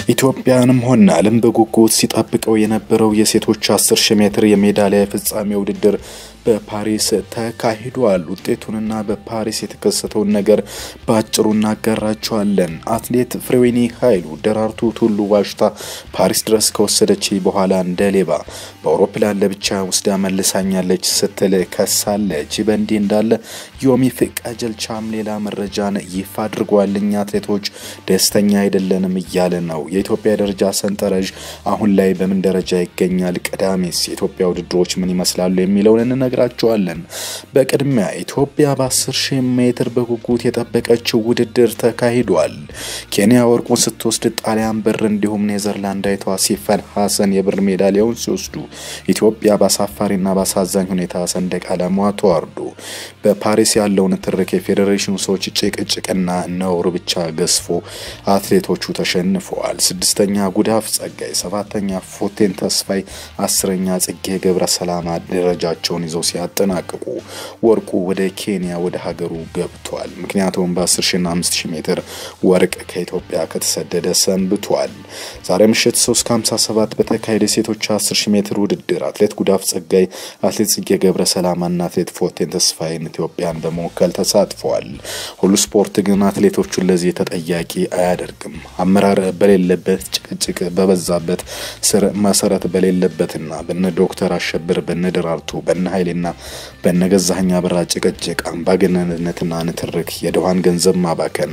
ኢትዮጵያንም ሆነ ዓለም በጉጉት ሲጠብቀው የነበረው የሴቶች 10 ሺህ ሜትር የሜዳሊያ የፍጻሜ ውድድር በፓሪስ ተካሂዷል። ውጤቱንና በፓሪስ የተከሰተውን ነገር በአጭሩ እናጋራቸዋለን። አትሌት ፍሬዌኒ ኃይሉ ደራርቱ ቱሉ ዋሽታ ፓሪስ ድረስ ከወሰደች በኋላ እንደ ሌባ በአውሮፕላን ለብቻ ወስዳ መልሳኛለች ስትል ከሳለች። በእንዲህ እንዳለ ዮሚፍ ቀጀልቻም ሌላ መረጃን ይፋ አድርጓል። እኛ አትሌቶች ደስተኛ አይደለንም እያለ ነው። የኢትዮጵያ ደረጃ ሰንጠረዥ አሁን ላይ በምን ደረጃ ይገኛል? ቀዳሚስ የኢትዮጵያ ውድድሮች ምን ይመስላሉ? የሚለውን እንነግራቸዋለን። በቅድሚያ ኢትዮጵያ በ10 ሺህ ሜትር በጉጉት የጠበቀችው ውድድር ተካሂዷል። ኬንያ ወርቁን ስትወስድ ጣሊያን ብር፣ እንዲሁም ኔዘርላንዳዊቷ ሲፈን ሀሰን የብር ሜዳሊያውን ሲወስዱ ኢትዮጵያ በአሳፋሪና በአሳዛኝ ሁኔታ ሰንደቅ ዓላማዋ ተዋርዶ በፓሪስ ያለውን ትርክ የፌዴሬሽኑ ሰዎች ጭቅጭቅና ነውር ብቻ ገዝፎ አትሌቶቹ ተሸንፈዋል። ስድስተኛ ጉዳፍ ጸጋይ፣ ሰባተኛ ፎቴን ተስፋይ፣ አስረኛ ጽጌ ገብረ ሰላማ ደረጃቸውን ይዘው ሲያጠናቅቁ ወርቁ ወደ ኬንያ ወደ ሀገሩ ገብቷል። ምክንያቱም በ10 ሺና 5 ሺህ ሜትር ወርቅ ከኢትዮጵያ ከተሰደደ ሰንብቷል። ዛሬ ምሽት 3 ከ57 በተካሄደ የሴቶች 10 ሺህ ሜትር ውድድር አትሌት ጉዳፍ ጸጋይ፣ አትሌት ጽጌ ገብረ ሰላማና አትሌት ፎቴን ተስፋይን ኢትዮጵያን በመወከል ተሳትፈዋል። ሁሉ ስፖርት ግን አትሌቶቹን ለዚህ ተጠያቂ አያደርግም። አመራር በሌለበት ጭቅጭቅ በበዛበት ስር መሰረት በሌለበትና በነ ዶክተር አሸብር በነ ደራርቱ በነ ኃይሌና በነ ገዛኸኝ አበራ ጭቅጭቅ አምባገነንነትና ንትርክ የድሃን ገንዘብ ማባከን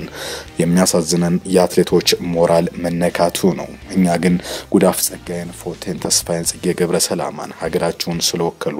የሚያሳዝነን የአትሌቶች ሞራል መነካቱ ነው። እኛ ግን ጉዳፍ ጸጋይን፣ ፎቴን ተስፋይን፣ ጽጌ ገብረ ሰላማን ሀገራቸውን ስለወከሉ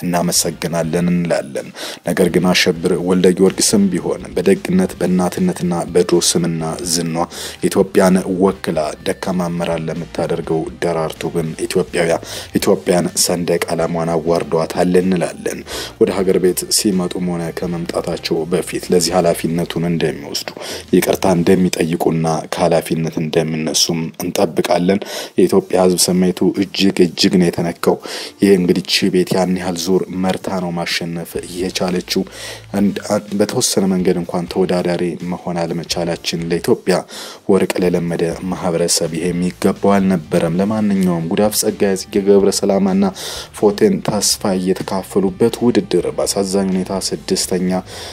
እናመሰግናለን እንላለን። ነገር ግን አሸብር ወልደ ጊዮርጊስም ቢሆን በደግነት በእናትነትና በድሮ ስምና ዝኗ ኢትዮጵያን ወክላ ደካማ አመራር ለምታደርገው ደራርቱ ግን ኢትዮጵያውያ ኢትዮጵያን ሰንደቅ ዓላማዋን አዋርዷታል እንላለን። ወደ ሀገር ቤት ሲመጡም ሆነ ከመምጣታቸው በፊት ለዚህ ኃላፊነቱን እንደሚወስዱ ይቅርታ እንደሚጠይቁና ከኃላፊነት እንደሚነሱም እንጠብቃለን። የኢትዮጵያ ሕዝብ ስሜቱ እጅግ እጅግ ነው የተነካው። ይህ እንግዲህ ቺ ቤት ያን ያህል ዙር መርታ ነው ማሸነፍ የቻለችው። በተወሰነ መንገድ እንኳን ተወዳዳሪ መሆን አለመቻላችን ለኢትዮጵያ ወርቅ ለለመደ ማህበረሰብ ይሄ የሚገባው አልነበረም። ለማንኛውም ጉዳፍ ጸጋይ፣ ጽጌ ገብረ ሰላማና ፎቴን ተስፋ እየተካፈሉበት ውድድር በአሳዛኝ ሁኔታ ስድስተኛ፣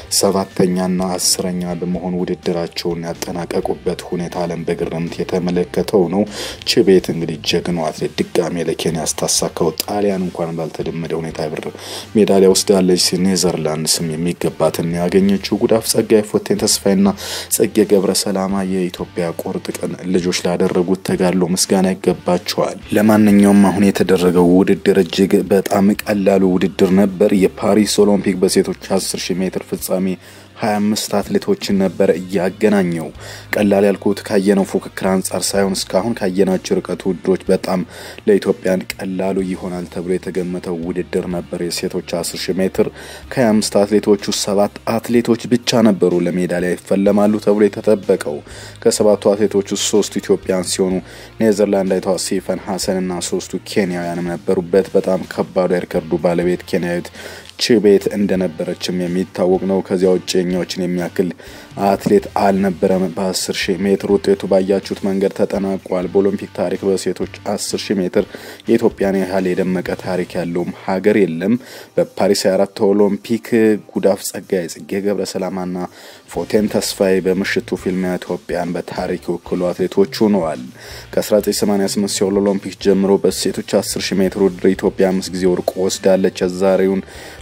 ሰባተኛና አስረኛ በመሆን ውድድራቸውን ያጠናቀቁበት ሁኔታ ዓለም በግርምት የተመለከተው ነው። ችቤት እንግዲህ ጀግናው አትሌት ድጋሜ ለኬንያ ስታሳካው ጣሊያን እንኳን ባልተለመደ ሁኔታ ብር ሜዳሊያ ወስዳለች። ኔዘርላንድ ስም የሚገባትን ያገኘችው ጉዳፍ ጸጋይ፣ ፎቴን ተስፋይና ጽጌ ገብረ ሰላማ የኢትዮጵያ ቁርጥ ቀን ልጆች ላደረጉት ተጋድሎ ምስጋና ይገባቸዋል። ለማንኛውም አሁን የተደረገው ውድድር እጅግ በጣም ቀላሉ ውድድር ነበር። የፓሪስ ኦሎምፒክ በሴቶች 10 ሺህ ሜትር ፍጻሜ 25 አትሌቶችን ነበር እያገናኘው። ቀላል ያልኩት ካየነው ፉክክር አንጻር ሳይሆን እስካሁን ካየናቸው ርቀት ውድድሮች በጣም ለኢትዮጵያን ቀላሉ ይሆናል ተብሎ የተገመተው ውድድር ነበር። የሴቶች 10 ሺህ ሜትር ከ25 አትሌቶቹ ሰባት አትሌቶች ብቻ ነበሩ ለሜዳሊያ ይፈለማሉ ተብሎ የተጠበቀው። ከሰባቱ አትሌቶች ውስጥ ሶስቱ ኢትዮጵያን ሲሆኑ ኔዘርላንዳዊቷ ሲፈን ሀሰንና ሶስቱ ኬንያውያንም ነበሩበት። በጣም ከባዱ የሪከርዱ ባለቤት ኬንያዊት ችቤት እንደነበረችም የሚታወቅ ነው። ከዚያ ውጭ የኛዎችን የሚያክል አትሌት አልነበረም። በ10 ሺህ ሜትር ውጤቱ ባያችሁት መንገድ ተጠናቋል። በኦሎምፒክ ታሪክ በሴቶች 10 ሺህ ሜትር የኢትዮጵያን ያህል የደመቀ ታሪክ ያለውም ሀገር የለም። በፓሪስ 24 ኦሎምፒክ ጉዳፍ ጸጋይ፣ ጽጌ ገብረ ሰላማና ፎቴን ተስፋዬ በምሽቱ ፊልሚያ ኢትዮጵያን በታሪክ የወክሉ አትሌቶች ሆነዋል። ከ1988 ሲኦል ኦሎምፒክ ጀምሮ በሴቶች 10 ሺህ ሜትር ውድድር ኢትዮጵያ አምስት ጊዜ ወርቅ ወስዳለች። የዛሬውን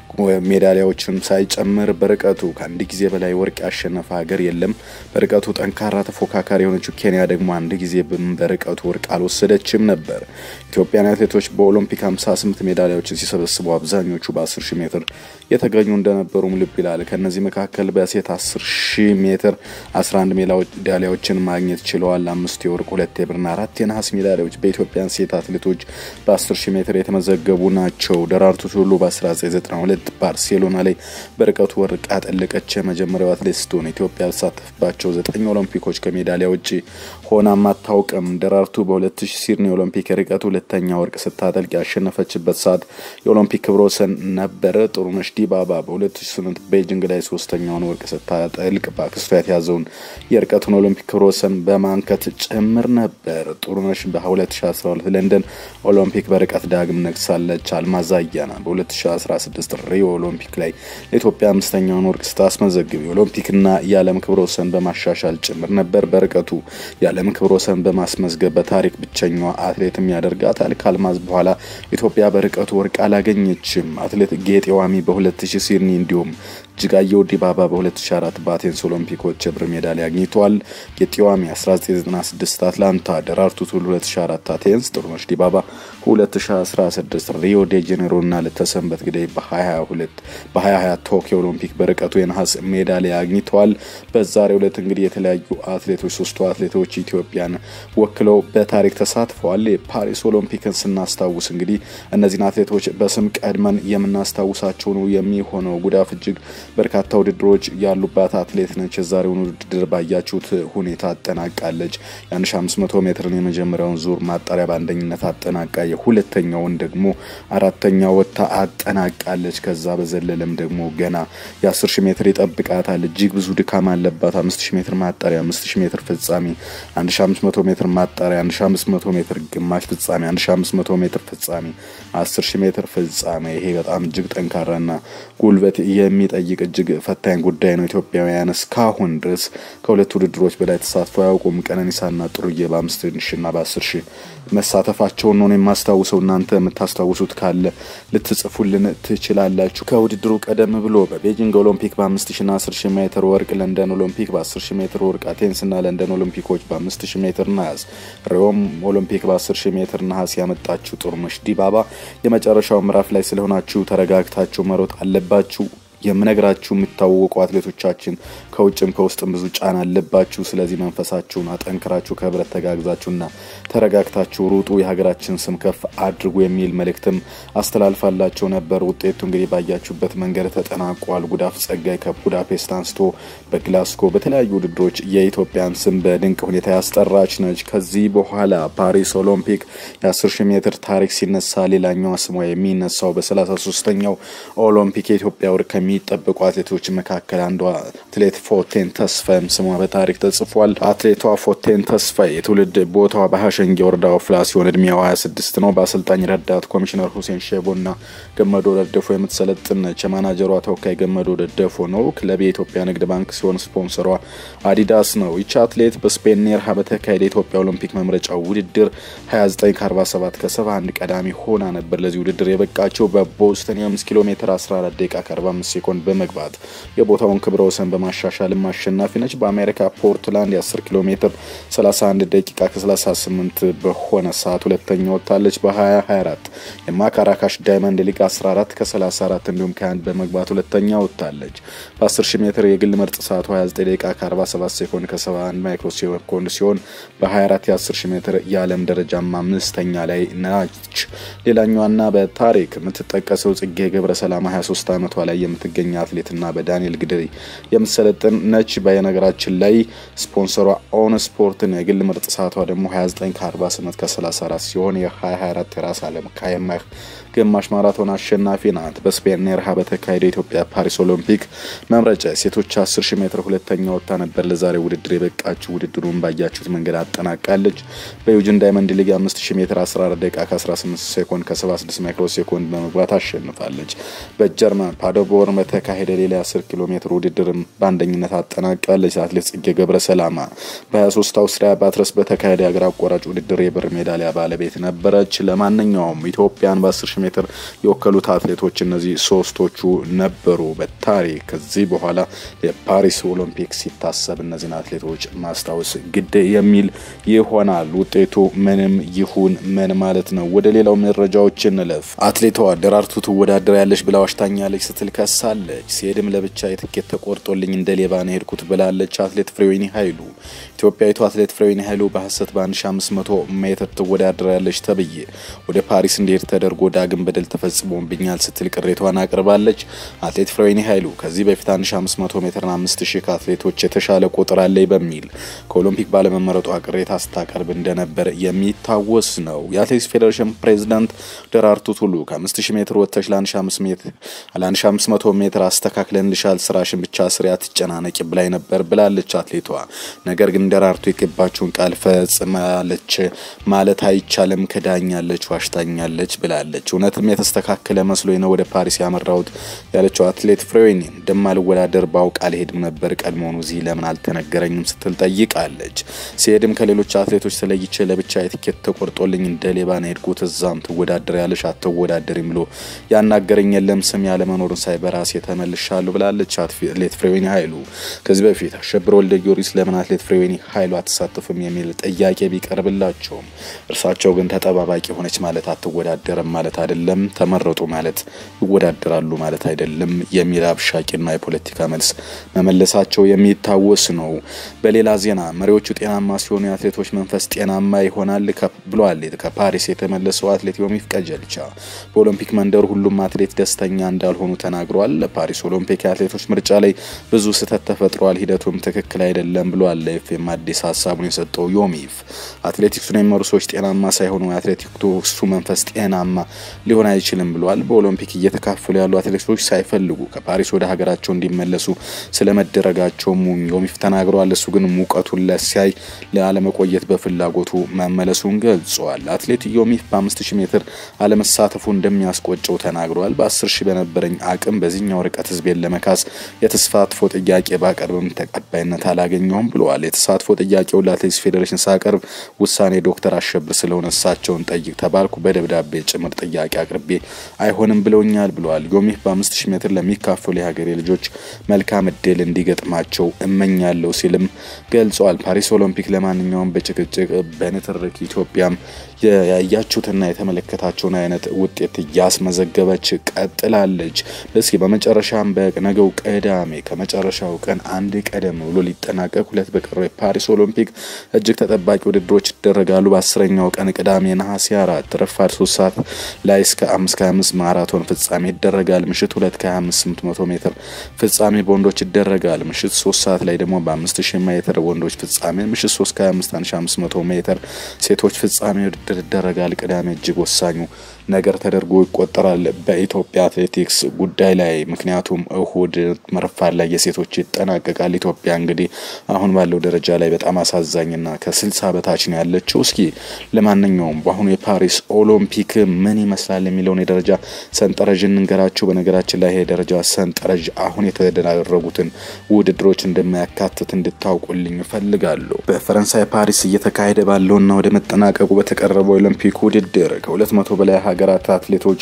ሜዳሊያዎችን ሳይጨምር በርቀቱ ከአንድ ጊዜ በላይ ወርቅ ያሸነፈ ሀገር የለም። በርቀቱ ጠንካራ ተፎካካሪ የሆነችው ኬንያ ደግሞ አንድ ጊዜ በርቀቱ ወርቅ አልወሰደችም ነበር። ኢትዮጵያን አትሌቶች በኦሎምፒክ 58 ሜዳሊያዎችን ሲሰበስቡ አብዛኞቹ በ10 ሺህ ሜትር የተገኙ እንደነበሩም ልብ ይላል። ከእነዚህ መካከል በሴት 10 ሺህ ሜትር 11 ሜዳሊያዎችን ማግኘት ችለዋል። አምስት የወርቅ፣ ሁለት የብርና አራት የነሐስ ሜዳሊያዎች በኢትዮጵያን ሴት አትሌቶች በ10 ሺህ ሜትር የተመዘገቡ ናቸው። ደራርቱ ቱሉ በ1992 ባርሴሎና ላይ በርቀቱ ወርቅ ያጠለቀች የመጀመሪያው አትሌት ስትሆን ኢትዮጵያ ያልተሳተፈባቸው ዘጠኝ ኦሎምፒኮች ከሜዳሊያ ውጭ ሆናም አታውቅም። ደራርቱ በ2000 ሲድኒ ኦሎምፒክ ርቀት ሁለተኛ ወርቅ ስታጠልቅ ያሸነፈችበት ሰዓት የኦሎምፒክ ክብረ ወሰን ነበረ። ጥሩነሽ ዲባባ በ2008 ቤጂንግ ላይ ሶስተኛውን ወርቅ ስታጠልቅ በአክስቷ የተያዘውን የርቀቱን ኦሎምፒክ ክብረ ወሰን በማንከት ጭምር ነበር። ጥሩነሽ በ2012 ለንደን ኦሎምፒክ በርቀት ዳግም ነግሳለች። አልማዝ አያና በ2016 ሪዮ ኦሎምፒክ ላይ ለኢትዮጵያ አምስተኛውን ወርቅ ስታስመዘግብ የኦሎምፒክና የዓለም ክብረ ወሰን በማሻሻል ጭምር ነበር። በርቀቱ የዓለም ክብረ ወሰን በማስመዝገብ በታሪክ ብቸኛዋ አትሌትም ያደርጋታል። ከአልማዝ በኋላ ኢትዮጵያ በርቀቱ ወርቅ አላገኘችም። አትሌት ጌጤ ዋሚ በ2000 ሲድኒ እንዲሁም እጅጋየሁ ዲባባ በ2004 በአቴንስ ኦሎምፒኮች የብር ሜዳሊያ አግኝተዋል። ጌጤ ዋሚ 1996 አትላንታ፣ ደራርቱ ቱሉ 2004 አቴንስ፣ ጥሩነሽ ዲባባ 2016 ሪዮ ዴ ጄኔሮ እና ለተሰንበት ግዳይ በ2022 በ2020 ቶኪዮ ኦሎምፒክ በርቀቱ የነሐስ ሜዳሊያ አግኝተዋል። በዛሬው ዕለት እንግዲህ የተለያዩ አትሌቶች ሶስቱ አትሌቶች ኢትዮጵያን ወክለው በታሪክ ተሳትፈዋል። የፓሪስ ኦሎምፒክን ስናስታውስ እንግዲህ እነዚህን አትሌቶች በስም ቀድመን የምናስታውሳቸው ነው የሚሆነው። ጉዳፍ እጅግ በርካታ ውድድሮች ያሉባት አትሌት ነች። የዛሬውን ውድድር ባያችሁት ሁኔታ አጠናቃለች። የ1500 ሜትርን የመጀመሪያውን ዙር ማጣሪያ በአንደኝነት አጠናቃ የሁለተኛውን ደግሞ አራተኛ ወጥታ አጠናቃለች። ከዛ በዘለለም ደግሞ ገና የ10 ሺህ ሜትር ይጠብቃታል። እጅግ ብዙ ድካም አለባት። 5000 ሜትር ማጣሪያ፣ 5000 ሜትር ፍጻሜ፣ 1500 ሜትር ማጣሪያ፣ 1500 ሜትር ግማሽ ፍጻሜ፣ 1500 ሜትር ፍጻሜ፣ 10000 ሜትር ፍጻሜ። ይሄ በጣም እጅግ ጠንካራና ጉልበት የሚጠይቅ እጅግ ፈታኝ ጉዳይ ነው። ኢትዮጵያውያን እስካሁን ድረስ ከሁለት ውድድሮች በላይ ተሳትፎ አያውቁም። ቀነኒሳና ጥሩዬ በአምስት ሺና በአስር ሺህ መሳተፋቸውን ነው የማስታውሰው። እናንተ የምታስታውሱት ካለ ልትጽፉልን ትችላላችሁ። ከውድድሩ ቀደም ብሎ በቤጂንግ ኦሎምፒክ በአምስት ሺና አስር ሺህ ሜትር ወርቅ፣ ለንደን ኦሎምፒክ በአስር ሺህ ሜትር ወርቅ፣ አቴንስና ለንደን ኦሎምፒኮች በአምስት ሺህ ሜትር ነሐስ፣ ሪዮም ኦሎምፒክ በአስር ሺህ ሜትር ነሐስ ያመጣችሁ ጥሩነሽ ዲባባ የመጨረሻው ምዕራፍ ላይ ስለሆናችሁ ተረጋግታችሁ መሮጥ አለባችሁ። የምነግራችሁ የሚታወቁ አትሌቶቻችን ከውጭም ከውስጥም ብዙ ጫና አለባችሁ። ስለዚህ መንፈሳችሁን አጠንክራችሁ ከህብረት ተጋግዛችሁና ተረጋግታችሁ ሩጡ፣ የሀገራችን ስም ከፍ አድርጉ የሚል መልእክትም አስተላልፋላቸው ነበር። ውጤቱ እንግዲህ ባያችሁበት መንገድ ተጠናቋል። ጉዳፍ ጸጋይ ከቡዳፔስት አንስቶ በግላስጎ በተለያዩ ውድድሮች የኢትዮጵያን ስም በድንቅ ሁኔታ ያስጠራች ነች። ከዚህ በኋላ ፓሪስ ኦሎምፒክ የ10 ሺህ ሜትር ታሪክ ሲነሳ ሌላኛዋ ስሟ የሚነሳው በ33ኛው ኦሎምፒክ የኢትዮጵያ ወርቅ ከሚጠበቁ አትሌቶች መካከል አንዷ አትሌት ፎቴን ተስፋይም ስሟ በታሪክ ተጽፏል። አትሌቷ ፎቴን ተስፋይ የትውልድ ቦታዋ በሀሸንጌ ወረዳ ወፍላ ሲሆን እድሜዋ 26 ነው። በአሰልጣኝ ረዳት ኮሚሽነር ሁሴን ሼቦና ገመዶ ደደፎ የምትሰለጥን ነች። የማናጀሯ ተወካይ ገመዶ ደደፎ ነው። ክለብ የኢትዮጵያ ንግድ ባንክ ሲሆን ስፖንሰሯ አዲዳስ ነው። ይቺ አትሌት በስፔን ኔርሃ በተካሄደ የኢትዮጵያ ኦሎምፒክ መምረጫ ውድድር 29 ከ47 ከ71 ቀዳሚ ሆና ነበር። ለዚህ ውድድር የበቃቸው በቦስተን የ5 ኪሎ ሜትር 14 ደቂቃ ከ45 ሴኮንድ በመግባት የቦታውን ክብረ ወሰን በማሻሻልም አሸናፊ ነች። በአሜሪካ ፖርትላንድ የ10 ኪሎ ሜትር 31 ደቂቃ ከ38 በሆነ ሰዓት ሁለተኛ ወጥታለች። በ2024 የማካራካሽ ዳይመንድ ሊግ 14 ከ34 እንዲሁም ከ1 በመግባት ሁለተኛ ወጥታለች። በ10 ሺህ ሜትር የግል ምርጥ ሰዓቱ 29 ደቂቃ ከ47 ሴኮንድ ከ71 ማይክሮ ሴኮንድ ሲሆን በ24 የ10 ሺህ ሜትር የዓለም ደረጃም አምስተኛ ላይ ናች። ሌላኛዋና በታሪክ የምትጠቀሰው ጽጌ ገብረ ሰላማ 23 ዓመቷ ላይ የምትገኝ አትሌትና በዳንኤል ግድሪ የምትሰለጥን ነች። በነገራችን ላይ ስፖንሰሯ ኦን ስፖርትን የግል ምርጥ ሰዓቷ ደግሞ 29 ከ48 ከ34 ሲሆን የ2024 የራስ አለም ካየማህ ግማሽ ማራቶን አሸናፊ ናት። በስፔን ኔርሃ በተካሄደ የኢትዮጵያ ፓሪስ ኦሎምፒክ መምረጫ ሴቶች 10 ሺህ ሜትር ሁለተኛ ወጥታ ነበር። ለዛሬ ውድድር የበቃችው ውድድሩን ባያችሁት መንገድ አጠናቃለች። በዩጅን ዳይመንድ ሊግ 5000 ሜትር 14 ደቂቃ ከ18 ሴኮንድ ከ76 ማይክሮ ሴኮንድ በመግባት አሸንፋለች። በጀርመን ፓደርቦርን በተካሄደ ሌላ 10 ኪሎ ሜትር ውድድርም በአንደኝነት አጠናቃለች። አትሌት ጽጌ ገብረ ሰላማ በ23 አውስትሪያ ባትረስ በተካሄደ የአገር አቋራጭ ውድድር የብር ሜዳሊያ ባለቤት ነበረች። ለማንኛውም ኢትዮጵያን በ10 ሺህ ሜትር የወከሉት አትሌቶች እነዚህ ሶስቶቹ ነበሩ በታሪክ ከዚህ በኋላ የፓሪስ ኦሎምፒክ ሲታሰብ እነዚህን አትሌቶች ማስታወስ ግድ የሚል ይሆናል። ውጤቱ ምንም ይሁን ምን ማለት ነው። ወደ ሌላው መረጃዎች እንለፍ። አትሌቷ ደራርቱ ትወዳደር ያለች ብላ ዋሽታኛለች ስትል ከሳለች። ሲሄድም ለብቻ የትኬት ተቆርጦልኝ እንደ ሌባ ነው ሄድኩት ብላለች። አትሌት ፍሬወይኒ ኃይሉ ኢትዮጵያዊቱ አትሌት ፍሬወይኒ ኃይሉ በሀሰት በ1500 ሜትር ትወዳደር ያለች ተብዬ ወደ ፓሪስ እንዲሄድ ተደርጎ ዳግም በደል ተፈጽሞብኛል ስትል ቅሬቷን አቅርባለች። አትሌት ፍሬወይኒ ኃይሉ ከዚህ በፊት 1500 ሜትርና 5000 ከአትሌቶች የተሻለ ቁጥር አለኝ በሚል ከኦሎምፒክ ባለመመረጧ ቅሬታ ስታቀርብ እንደነበር የሚታወስ ነው። የአትሌቲክስ ፌዴሬሽን ፕሬዚዳንት ደራርቱ ቱሉ ከ5000 ሜትር ወጥተሽ ለ1500 ሜትር አስተካክለንልሻል፣ ስራሽን ብቻ ስሪ፣ አትጨናነቂ ብላኝ ነበር ብላለች አትሌቷ። ነገር ግን ደራርቱ የገባችውን ቃል ፈጽማለች ማለት አይቻልም፣ ክዳኛለች፣ ዋሽታኛለች ብላለች። እውነትም የተስተካከለ መስሎኝ ነው ወደ ፓሪስ ያመራሁት ያለችው አትሌት ፍሬዌኒ እንደማልወዳደር ባውቅ አልሄድም ነበር፣ ቀድሞውኑ እዚህ ለምን አልተነገረኝም ስትል ጠይቃለች። ሲሄድም ከሌሎች አትሌቶች ተለይቼ ለብቻ የትኬት ተቆርጦልኝ እንደ ሌባ ነው የሄድኩት። እዛም ትወዳደር ያለሽ አትወዳደሪም ብሎ ያናገረኝ የለም ስም ያለመኖርን ሳይ በራሴ ተመልሻለሁ ብላለች አትሌት ፍሬዌኒ ኃይሉ። ከዚህ በፊት አሸብር ወልደ ጊዮርጊስ ለምን አትሌት ፍሬዌኒ ኃይሉ አትሳተፍም የሚል ጥያቄ ቢቀርብላቸውም እርሳቸው ግን ተጠባባቂ ሆነች ማለት አትወዳደርም ማለት አይደለም፣ ተመረጡ ማለት ይወዳደራሉ ማለት አይደለም የሚል አብሻቂና የፖለቲካ መልስ መመለሳቸው የሚታወስ ነው። በሌላ ዜና መሪዎቹ ጤናማ ሲሆኑ የአትሌቶች መንፈስ ጤናማ ይሆናል ብለዋል ከፓሪስ የተመለሰው አትሌት ዮሚፍ ቀጀልቻ። በኦሎምፒክ መንደር ሁሉም አትሌት ደስተኛ እንዳልሆኑ ተናግረዋል። ለፓሪስ ኦሎምፒክ የአትሌቶች ምርጫ ላይ ብዙ ስህተት ተፈጥሯል፣ ሂደቱም ትክክል አይደለም ብለዋል። ለኤፍኤም አዲስ ሀሳቡን የሰጠው ዮሚፍ አትሌቲክሱን የሚመሩ ሰዎች ጤናማ ሳይሆኑ የአትሌቲክሱ መንፈስ ጤናማ ሊሆን አይችልም ብለዋል። በኦሎምፒክ እየተካፈሉ ያሉ አትሌቶች ሳይፈልጉ ከፓሪስ ወደ ሀገራቸው እንዲመለሱ ስለመደረጋቸው ዮሚፍ ተናግረዋል። እሱ ግን ሙቀቱን ለሲያይ ለአለመቆየት በፍላጎቱ መመለሱን ገልጸዋል። አትሌት ዮሚፍ በ5000 ሜትር አለመሳተፉ እንደሚያስቆጨው ተናግረዋል። በ10 ሺህ በነበረኝ አቅም በዚህኛው ርቀት ህዝቤን ለመካስ የተሳትፎ ጥያቄ ባቀርብም ተቀባይነት አላገኘውም ብለዋል። የተሳትፎ ጥያቄውን ለአትሌቲክስ ፌዴሬሽን ሳቀርብ ውሳኔ ዶክተር አሸብር ስለሆነ እሳቸውን ጠይቅ ተባልኩ። በደብዳቤ ጭምር ጥያቄ አቅርቤ አይሆንም ብለውኛል ብለዋል። ዮሚፍ በ5000 ሜትር ለሚካፈሉ የሀገሬ ልጆች መልካም እድል እንዲገጥማቸው እመኛለሁ ሲልም ገልጸዋል። ፓሪስ ኦሎምፒክ ለማንኛውም በጭቅጭቅ በንትርክ ኢትዮጵያም ያያችሁትና የተመለከታቸውን አይነት ውጤት እያስመዘገበች ቀጥላለች። እስኪ በመጨረሻም በነገው ቅዳሜ ከመጨረሻው ቀን አንድ ቀደም ብሎ ሊጠናቀቅ ሁለት በቀረው የፓሪስ ኦሎምፒክ እጅግ ተጠባቂ ውድድሮች ይደረጋሉ። በአስረኛው ቀን ቅዳሜ ነሐሴ አራት ረፋድ ሶስት ሰዓት ላይ እስከ አምስት ከሀያ አምስት ማራቶን ፍጻሜ ይደረጋል። ምሽት ሁለት ከሀያ አምስት ስምንት መቶ ሜትር ፍጻሜ በወንዶች ይደረጋል። ምሽት ሶስት ሰዓት ላይ ደግሞ በአምስት ሺህ ሜትር ወንዶች ፍጻሜ፣ ምሽት ሶስት ከሀያ አምስት አንድ ሺህ አምስት መቶ ሜትር ሴቶች ፍጻሜ ውድድር ይደረጋል። ቅዳሜ እጅግ ወሳኙ ነገር ተደርጎ ይቆጠራል በኢትዮጵያ አትሌቲክስ ጉዳይ ላይ ምክንያቱም እሁድ መርፋድ ላይ የሴቶች ይጠናቀቃል። ኢትዮጵያ እንግዲህ አሁን ባለው ደረጃ ላይ በጣም አሳዛኝና ከስልሳ በታች ነው ያለችው። እስኪ ለማንኛውም በአሁኑ የፓሪስ ኦሎምፒክ ምን ይመስላል የሚለውን የደረጃ ሰንጠረዥ እንንገራችሁ። በነገራችን ላይ የደረጃ ሰንጠረዥ አሁን የተደረጉትን ውድድሮች እንደማያካትት እንድታውቁልኝ እፈልጋለሁ። በፈረንሳይ ፓሪስ እየተካሄደ ባለውና ወደ መጠናቀቁ በተቀረበው ኦሎምፒክ ውድድር ከሁለት መቶ በላይ ሀገራት አትሌቶች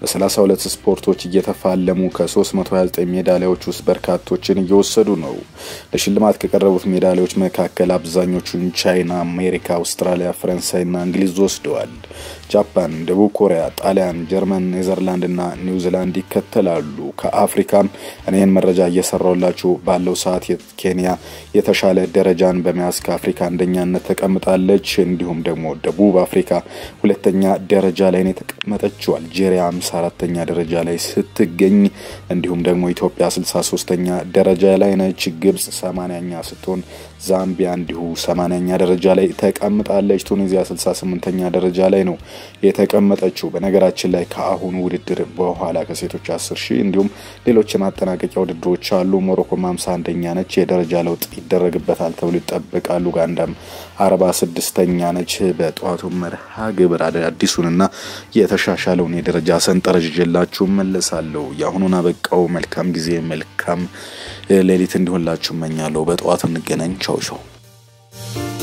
በ32 ስፖርቶች እየተፋለሙ ከ329 ሜዳሊያዎች ውስጥ በርካቶችን እየወሰዱ ነው። ለሽልማት ከቀረቡት ሜዳሊያዎች መካከል አብዛኞቹን ቻይና፣ አሜሪካ፣ አውስትራሊያ፣ ፈረንሳይና እንግሊዝ ወስደዋል። ጃፓን፣ ደቡብ ኮሪያ፣ ጣሊያን፣ ጀርመን፣ ኔዘርላንድ እና ኒውዚላንድ ይከተላሉ። ከአፍሪካም እኔን መረጃ እየሰራውላችሁ ባለው ሰዓት ኬንያ የተሻለ ደረጃን በመያዝ ከአፍሪካ አንደኛነት ተቀምጣለች። እንዲሁም ደግሞ ደቡብ አፍሪካ ሁለተኛ ደረጃ ላይ ነው የተቀመጠችው። አልጄሪያ ሃምሳ አራተኛ ደረጃ ላይ ስትገኝ እንዲሁም ደግሞ ኢትዮጵያ ስልሳ ሶስተኛ ደረጃ ላይ ነች። ግብጽ ሰማንያኛ ስትሆን ዛምቢያ እንዲሁ ሰማንያኛ ደረጃ ላይ ተቀምጣለች። ቱኒዚያ ስልሳ ስምንተኛ ደረጃ ላይ ነው የተቀመጠችው። በነገራችን ላይ ከአሁኑ ውድድር በኋላ ከሴቶች አስር ሺህ እንዲሁም ሌሎች ማጠናቀቂያ ውድድሮች አሉ። ሞሮኮም ሃምሳ አንደኛ ነች። የደረጃ ለውጥ ይደረግበታል ተብሎ ይጠበቃል። ኡጋንዳም አርባ ስድስተኛ ነች። በጠዋቱ መርሃ ግብር አዲሱንና የተሻሻለውን የደረጃ ሰንጠረዥ ይዤላችሁ መለሳለሁ። የአሁኑን አበቃው። መልካም ጊዜ፣ መልካም ሌሊት እንዲሆንላችሁ እመኛለሁ። በጠዋቱ እንገናኝ። ቻው ቻው።